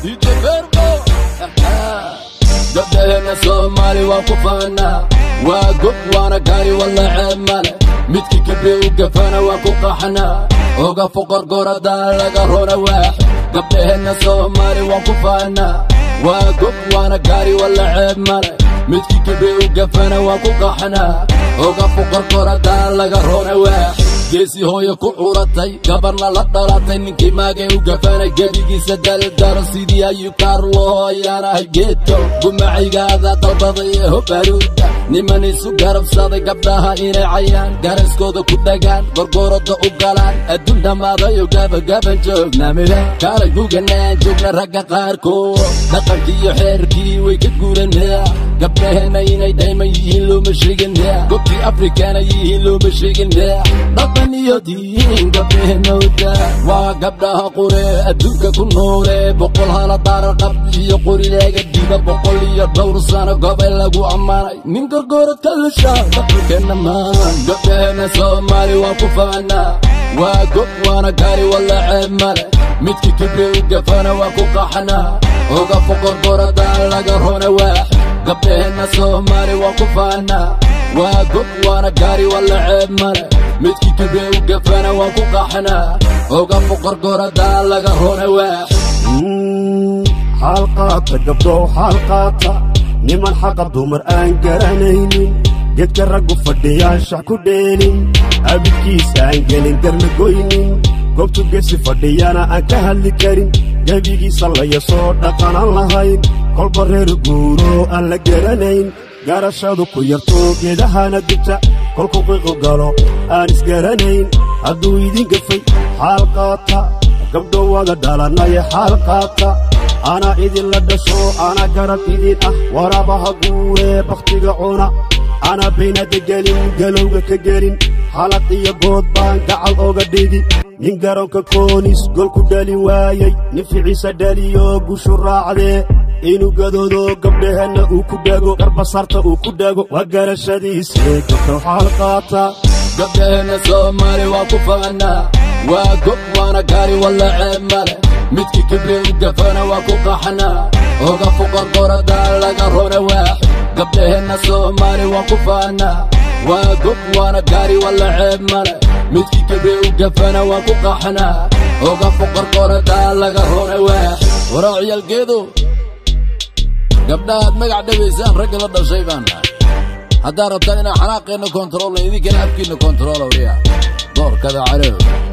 DJ Verbo gabdhaheena soomaali waa ku faanaa waa gob waana gaari walla ceeb male midkii gabre u gafana waa ku qaxnaa oga foqorgoradaa laga rona waax gabdhaheena soomaali waa ku faanaa waa gob waana gaari walla ceeb male midkii gabre u gafana waa ku qaxnaa oga foqorgoradaa laga rona waax geesi hooyo ku curatay gabarna la dhalatay ninkii maagay u gafanay gebigiisa daldaro sidii ayuu kaarlo ayaanahay geedko gumacaygaada dalbaday ee hobaruuda niman isu garabsaday gabdhaha inay cayaan garaskooda ku dhagaan gorgorada u galaan adduun dhammaadayo gabagaban joognamida kaalay guganaan joogna ragga qaarkood dhaqankiiyo xeerkii way ka guuranaa gabdhaheenna inay dhayman yihiin looma sheeganaa gobtii afrikana yihiin looma sheeganaa dhaqan iyo diin gabdhaheenowda waa gabdhaha qure adduunka ku noole boqol hala daarar qab iyo qorileega diba boqol iyo dhowr sano gobay lagu ammaanay nin gorgorad ka lusha dhaqankeenna maan gabdhaheenna soomaali waa ku faanaa waa gob waana gaari walla ceeb male midkii kibre u gafana waa ku qaxnaa oga foqorgorada laga rona waax gabdhaheenna soomaali waa ku faanaa waa gob waana gaari walla ceeb male midkii kibre u gafana waa ku qaxnaa oga foqorgorada laga rona waax xaalqaata gabdhow xaalqaata niman xaqa dumar aan garanaynin gedka raggu fadhiyaan shax ku dheelin abidkiisa aan gelin garna goynin goobtu gesi fadhiyana aan ka hadli karin gebigiisa layasoo dhaqanan lahayn kolba reer guuro aan la garanayn garashadu ku yarto geedahana dubta kolku qiiqu galo aan isgaranayn hadduu idin gafay xaal qaata gabdho wada dhalanaye xaal qaata anaa idinla dhasho anaa garab idin ah waraabaha guuree bakhtiga cuna anaa baynada gelin galowga ka gelin xalaq iyo good baan gacal oga dhigi nin garoonka koonis golku dhalin waayey nin ficiisa dhaliyo gushu raacdee inuu gadoodo gabdhaheenna uu ku dhago garbasarta uu ku dhago waa garashadiisee gabdhow xaal qaata gabdhaheenna soomaali waa ku faanaa waa gob waana gaari walla ceeb male midkii kibre u gafana waa ku qaxnaa oga foqorgorada laga rona waax gabdhaheenna soomaali waa ku faanaa waa gob waana gaari walla ceeb male midkii kibre u gafana waa ku qaxnaa oga foqorgorada laga rona waax waraa ciyaalgeedo gabdhahaad magac dhabaysaan ragga la dhashay baan nahay haddaad rabtaan inaan xanaaqeenna kontaroolna idinkana afkiinna kontaroolowriya doorkada calow